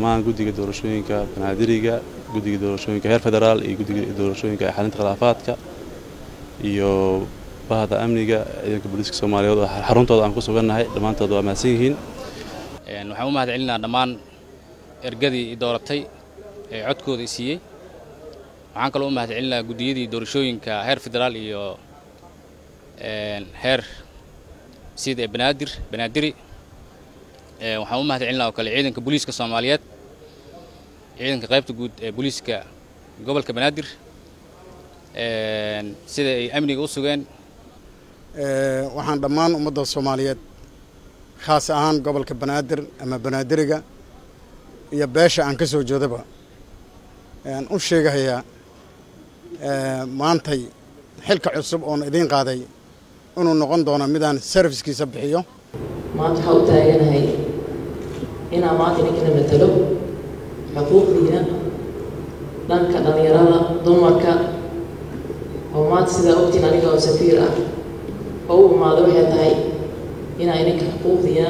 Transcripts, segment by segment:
dhammaan guddiga doorashooyinka banaadiriga guddiga doorashooyinka heer federaal iyo guddiga doorashooyinka ee xalinta khilaafaadka iyo bahda amniga ciidanka booliiska soomaaliyeed oo xaruntooda aan ku sugannahay dhammaantood waa mahadsan yihiin waxaan u mahad celinaa dhammaan ergadii i dooratay ee codkooda i siiyey waxaan kaloo u mahad celinaa guddiyadii doorashooyinka heer federaal iyo heer sida ee banaadir banaadiri waxaan u mahad celinaa oo kale ciidanka booliiska soomaaliyeed ciidanka qaybta guud ee booliiska gobolka banaadir sida ay amniga u sugeen waxaan dhammaan ummadda soomaaliyeed khaas ahaan gobolka banaadir ama banaadiriga iyo beesha aan ka soo jeedaba aan u sheegahayaa maantay xilka cusub oon idiin qaaday inuu noqon doono midaan serviskiisa bixiyo maanta waxaa u taaganahay inaan maanta ninkana matalo xuquuqdiina dhanka dhallinyarada dumarka oo maanta sidaa ogtiin aniga oo safiir ah oo u imaado waxay tahay inaa idinka xuquuqdiina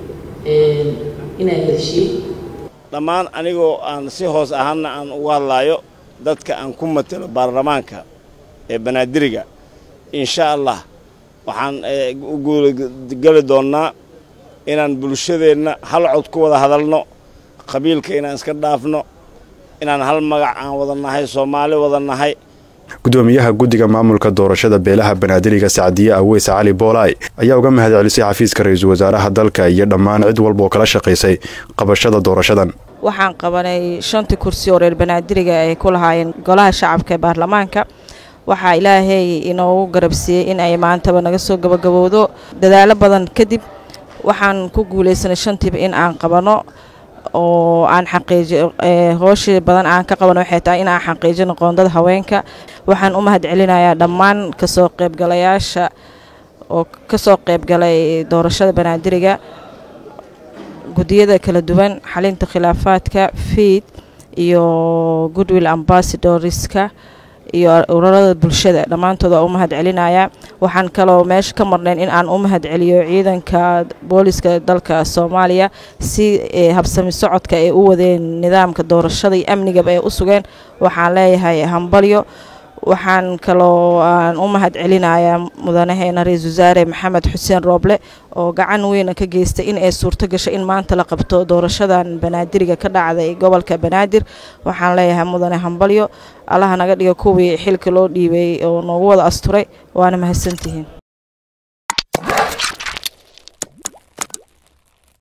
inaa helshiin dhammaan anigoo aan si hoos ahaanna aan ugu hadlaayo dadka aan ku matalo baarlamaanka ee banaadiriga insha allah waxaan u guulageli doonnaa inaan bulshadeenna hal cod ku wada hadalno qabiilka inaan iska dhaafno inaan hal magac aan wada nahay soomaali wada nahay gudoomiyaha guddiga maamulka doorashada beelaha banaadiriga sacdiye aweys cali boolaay ayaa uga mahad celisay xafiiska ra-iisul wasaaraha dalka iyo dhammaan cid walba oo kala shaqaysay qabashada doorashadan waxaan qabanay shantii kursi oo reer banaadiriga ay ku lahaayeen golaha shacabka ee baarlamaanka waxaa ilaahay inoogu garabsiiyey in ay maantaba naga soo gabagabowdo dadaalo badan kadib waxaan ku guulaysanay shantiiba in aan qabano oo aan xaqiiji hooshii badan aan ka qabano waxay tahay in aan xaqiijino qoondada haweenka waxaan u mahad celinayaa dhammaan kasoo qaybgalayaasha oo kasoo qaybgalay doorashada banaadiriga guddiyada kala duwan xalinta khilaafaadka fiid iyo goodwill ambassadorska iyo ururada bulshada dhammaantood waa u mahad celinayaa waxaan kaloo meesha ka marnayn in aan u mahad celiyo ciidanka booliska dalka soomaaliya si habsami socodka ay u wadeen nidaamka doorashada iyo amnigaba ay u sugeen waxaan leeyahay hambalyo waxaan kaloo aan u mahad celinayaa mudanaheena ra-iisul wasaare maxamed xuseen rooble oo gacan weyna ka geystay in ay suurto gasho in maanta la qabto doorashadan banaadiriga ka dhacday gobolka banaadir waxaan leeyahay mudane hambalyo allaha naga dhiga kuwii xilka loo dhiibay oo noogu wada asturay waana mahadsantihiin